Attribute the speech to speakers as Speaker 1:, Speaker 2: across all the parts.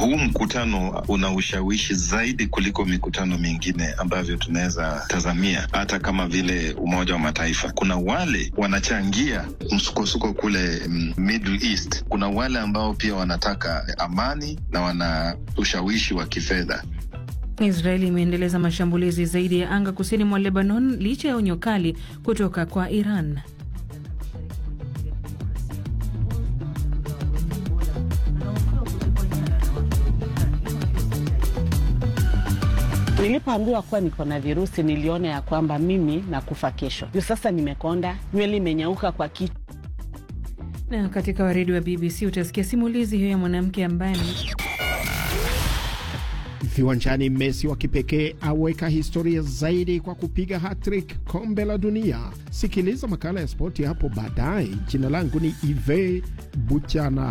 Speaker 1: huu mkutano una ushawishi zaidi kuliko mikutano mingine ambavyo tunaweza tazamia, hata kama vile Umoja wa Mataifa. Kuna wale wanachangia msukosuko kule mm, Middle East. Kuna wale ambao pia wanataka amani na wana ushawishi wa kifedha.
Speaker 2: Israeli imeendeleza mashambulizi zaidi ya anga kusini mwa Lebanon licha ya onyo kali kutoka kwa Iran.
Speaker 3: Nilipoambiwa kuwa niko na virusi niliona ya kwamba mimi nakufa kesho. Juu sasa nimekonda, nywele imenyauka kwa kichwa.
Speaker 2: Na katika waridi wa BBC utasikia simulizi hiyo ya mwanamke ambaye
Speaker 4: Viwanjani, Messi wa kipekee aweka historia zaidi kwa kupiga hattrick kombe la dunia. Sikiliza makala ya spoti hapo baadaye. Jina langu ni Ive Buchana.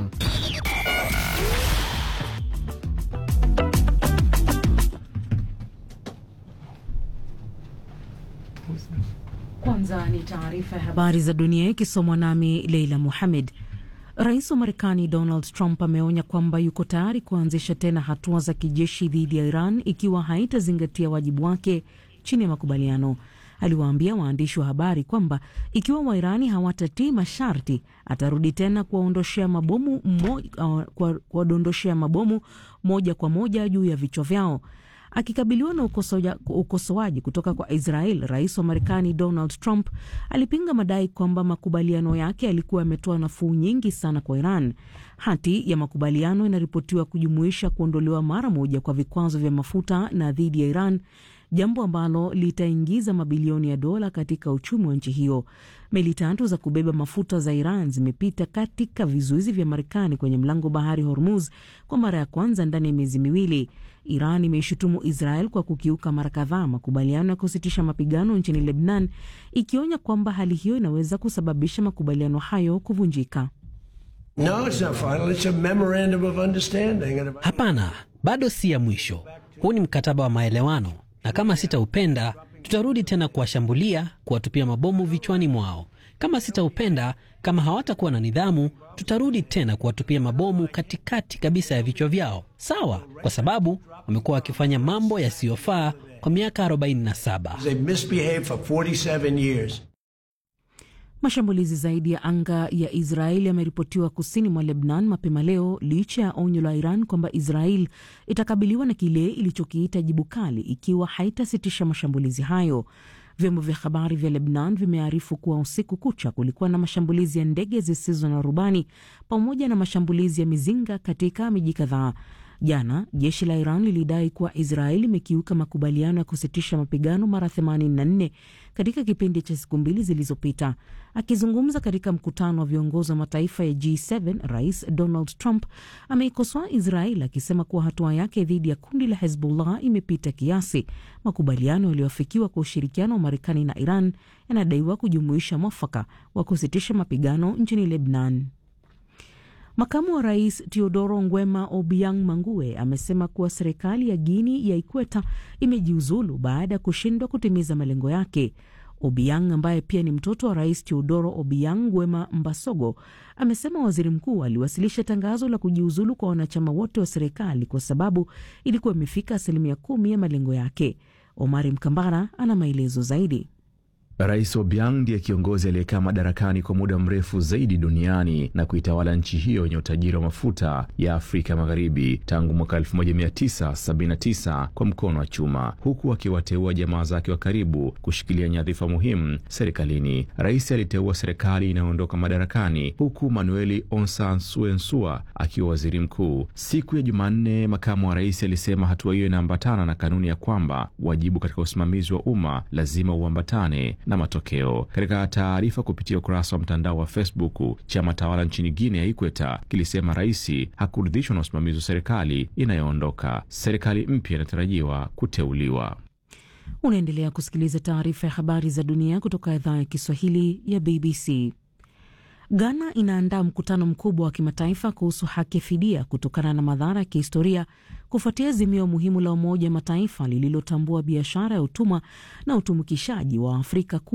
Speaker 2: Kwanza ni taarifa ya habari za dunia ikisomwa nami Leila Muhamed. Rais wa Marekani Donald Trump ameonya kwamba yuko tayari kuanzisha tena hatua za kijeshi dhidi ya Iran ikiwa haitazingatia wajibu wake chini ya makubaliano. Aliwaambia waandishi wa habari kwamba ikiwa Wairani hawatatii masharti, atarudi tena kuwaondoshea mabomu kuwadondoshea mabomu moja kwa moja juu ya vichwa vyao. Akikabiliwa na ukosoaji kutoka kwa Israel, rais wa Marekani Donald Trump alipinga madai kwamba makubaliano yake yalikuwa yametoa nafuu nyingi sana kwa Iran. Hati ya makubaliano inaripotiwa kujumuisha kuondolewa mara moja kwa vikwazo vya mafuta na dhidi ya Iran, jambo ambalo litaingiza mabilioni ya dola katika uchumi wa nchi hiyo. Meli tatu za kubeba mafuta za Iran zimepita katika vizuizi vya Marekani kwenye mlango bahari Hormuz kwa mara ya kwanza ndani ya miezi miwili. Iran imeishutumu Israel kwa kukiuka mara kadhaa makubaliano ya kusitisha mapigano nchini Lebnan, ikionya kwamba hali hiyo inaweza kusababisha makubaliano hayo kuvunjika.
Speaker 5: No, it's not final. It's a memorandum of understanding.
Speaker 6: Hapana, bado si ya mwisho. Huu ni mkataba wa maelewano, na kama sitaupenda tutarudi tena kuwashambulia, kuwatupia mabomu vichwani mwao. Kama sitaupenda, kama hawatakuwa na nidhamu, tutarudi tena kuwatupia mabomu katikati kabisa ya vichwa vyao. Sawa, kwa sababu wamekuwa wakifanya mambo yasiyofaa kwa miaka 47.
Speaker 5: They misbehaved for 47 years.
Speaker 2: Mashambulizi zaidi ya anga ya Israel yameripotiwa kusini mwa Lebnan mapema leo licha ya onyo la Iran kwamba Israel itakabiliwa na kile ilichokiita jibu kali ikiwa haitasitisha mashambulizi hayo. Vyombo vya habari vya Lebnan vimearifu kuwa usiku kucha kulikuwa na mashambulizi ya ndege zisizo na rubani pamoja na mashambulizi ya mizinga katika miji kadhaa. Jana jeshi la Iran lilidai kuwa Israel imekiuka makubaliano ya kusitisha mapigano mara 84 katika kipindi cha siku mbili zilizopita. Akizungumza katika mkutano wa viongozi wa mataifa ya G7, Rais Donald Trump ameikosoa Israel akisema kuwa hatua yake dhidi ya kundi la Hezbollah imepita kiasi. Makubaliano yaliyoafikiwa kwa ushirikiano wa Marekani na Iran yanadaiwa kujumuisha mwafaka wa kusitisha mapigano nchini Lebnan. Makamu wa rais Teodoro Ngwema Obiang Mangue amesema kuwa serikali ya Guini ya Ikweta imejiuzulu baada ya kushindwa kutimiza malengo yake. Obiang ambaye pia ni mtoto wa rais Teodoro Obiang Nguema Mbasogo amesema waziri mkuu aliwasilisha tangazo la kujiuzulu kwa wanachama wote wa serikali kwa sababu ilikuwa imefika asilimia kumi ya malengo yake. Omari Mkambara ana maelezo zaidi.
Speaker 7: Rais Obiang ndiye kiongozi aliyekaa madarakani kwa muda mrefu zaidi duniani na kuitawala nchi hiyo yenye utajiri wa mafuta ya Afrika Magharibi tangu mwaka 1979 kwa mkono wa chuma, huku akiwateua jamaa zake wa karibu kushikilia nyadhifa muhimu serikalini. Rais aliteua serikali inayoondoka madarakani huku Manueli Onsan Suensua akiwa waziri mkuu. Siku ya Jumanne, makamu wa rais alisema hatua hiyo inaambatana na kanuni ya kwamba wajibu katika usimamizi wa umma lazima uambatane na matokeo. Katika taarifa kupitia ukurasa wa mtandao wa Facebook, chama tawala nchini Guinea ya Ikweta kilisema rais hakuridhishwa na usimamizi wa serikali inayoondoka. Serikali mpya inatarajiwa kuteuliwa.
Speaker 2: Unaendelea kusikiliza taarifa ya habari za dunia kutoka idhaa ya Kiswahili ya BBC. Ghana inaandaa mkutano mkubwa wa kimataifa kuhusu haki ya fidia kutokana na madhara ya kihistoria kufuatia azimio muhimu la Umoja wa Mataifa lililotambua biashara ya utumwa na utumikishaji wa Afrika